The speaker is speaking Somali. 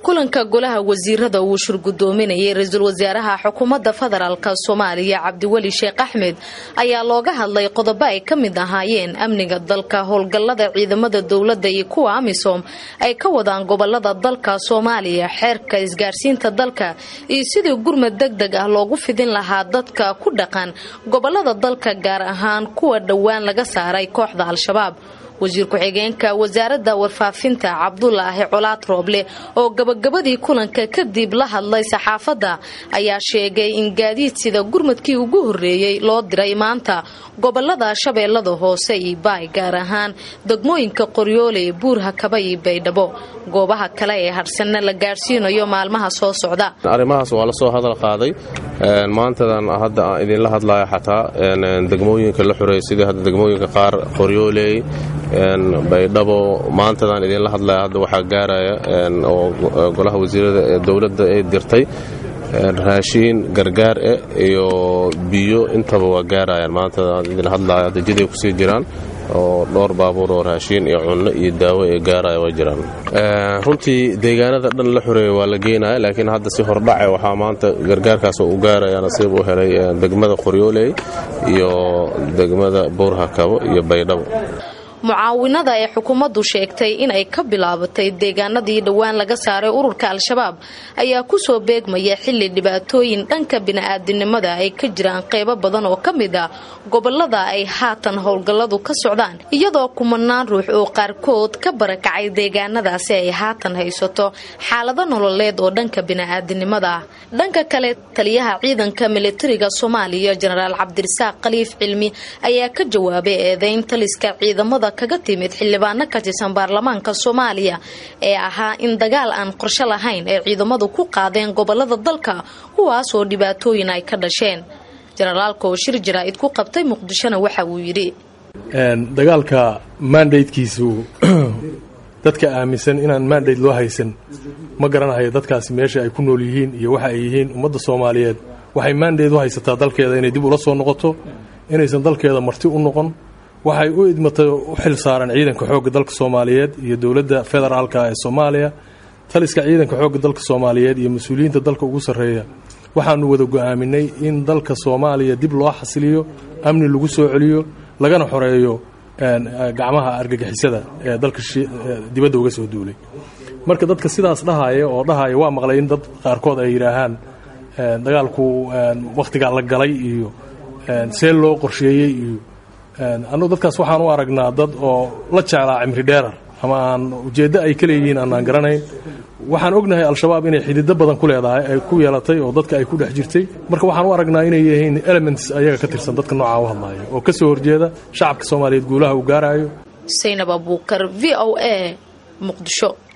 kulanka golaha wasiirada uu shurgudoominayay ra-iisul wasaaraha xukuumadda federaalk soomaaliya cabdiweli sheekh axmed ayaa looga hadlay qodobo ay ka mid ahaayeen amniga dalka howlgallada ciidamada dowladda iyo kuwa amisom ay ka wadaan gobolada dalka soomaaliya xeerka isgaarsiinta dalka iyo sidii gurmad deg deg ah loogu fidin lahaa dadka ku dhaqan gobolada dalka gaar ahaan kuwa dhowaan laga saaray kooxda al-shabaab wasiir ku-xigeenka wasaaradda warfaafinta cabdulaahi colaad rooble oo gabagabadii kulanka kadib la hadlay saxaafadda ayaa sheegay in gaadiid sida gurmadkii ugu horreeyey loo diray maanta gobolada shabeellada hoose iyo baay gaar ahaan degmooyinka qoryoole buurhakaba iyo baydhabo goobaha kale ee hadhsanna la gaadhsiinayo maalmaha soo socda arrimahaas waa lasoo hadal qaaday maantadan hadda aan idinla hadlayo xataa degmooyinka la xureeyay sidii hadda degmooyinka qaar qoryooley baydhabo maantadan idinla hadlaya hadda waxaa gaaraya oo golaha wasiirada ee dowladda ay dirtay raashiin gargaar eh iyo biyo intaba waa gaarayaan maantadan idinla hadlaya hadda jiday kusii jiraan oo dhowr baabuur oo raashiin iyo cunno iyo daawo ee gaaraya waa jiraan runtii deegaanada dhan la xoreeya waa la geenaya laakiin hadda si hordhace waxaa maanta gargaarkaas u gaaraya nasiib u helay degmada qoryooley iyo degmada buurhakabo iyo baydhabo mucaawinada ee xukuumaddu sheegtay inay ka bilaabatay deegaanadii dhowaan laga saaray ururka al-shabaab ayaa kusoo beegmaya xilli dhibaatooyin dhanka bini-aadinimada ay ka jiraan qeybo badan oo ka mid ah gobolada ay haatan howlgalladu ka socdaan iyadoo kumanaan ruux oo qaarkood ka barakacay deegaanadaasi ay haatan haysato xaalado nololeed oo dhanka bini-aadinimada ah dhanka kale taliyaha ciidanka militariga soomaaliya jenaraal cabdirasaaq khaliif cilmi ayaa ka jawaabay eedeyn taliska ciidamada kaga timid xildhibaano ka tirsan baarlamaanka soomaaliya ee ahaa in dagaal aan qorsho lahayn ay ciidamadu ku qaadeen gobolada dalka kuwaasoo dhibaatooyin ay ka dhasheen jenaraalka oo shir jaraa'id ku qabtay muqdishona waxa uu yidhi dagaalka mandatekiisu dadka aaminsan inaan mandate loo haysan ma garanahayo dadkaasi meesha ay ku nool yihiin iyo waxa ay yihiin ummadda soomaaliyeed waxay mandate u haysataa dalkeeda inay dib ula soo noqoto inaysan dalkeeda marti u noqon waxay u idmatay u xil saaran ciidanka xoogga dalka soomaaliyeed iyo dowladda federaalka ee soomaaliya taliska ciidanka xoogga dalka soomaaliyeed iyo mas-uuliyiinta dalka ugu sarreeya waxaanu wada go'aaminay in dalka soomaaliya dib loo xasiliyo amni lagu soo celiyo lagana xoreeyo gacmaha argagixisada ee dalka dibadda uga soo duulay marka dadka sidaas dhahaya oo dhahaya waa maqlay in dad qaarkood ay yidhaahaan dagaalku wakhtigaa la galay iyo see loo qorsheeyey iyo annugu dadkaas waxaan u aragnaa dad oo la jeclaa cimri dheerar ama aan ujeeddo ay ka leeyihiin aanaan garanayn waxaan ognahay al-shabaab inay xidido badan ku leedahay ay ku yeelatay oo dadka ay ku dhex jirtay marka waxaan u aragnaa inay yihiin elements ayaga ka tirsan dadka noocaa u hadlaaya oo ka soo horjeeda shacabka soomaaliyeed guulaha uu gaarayo saynab abuukar v o a muqdisho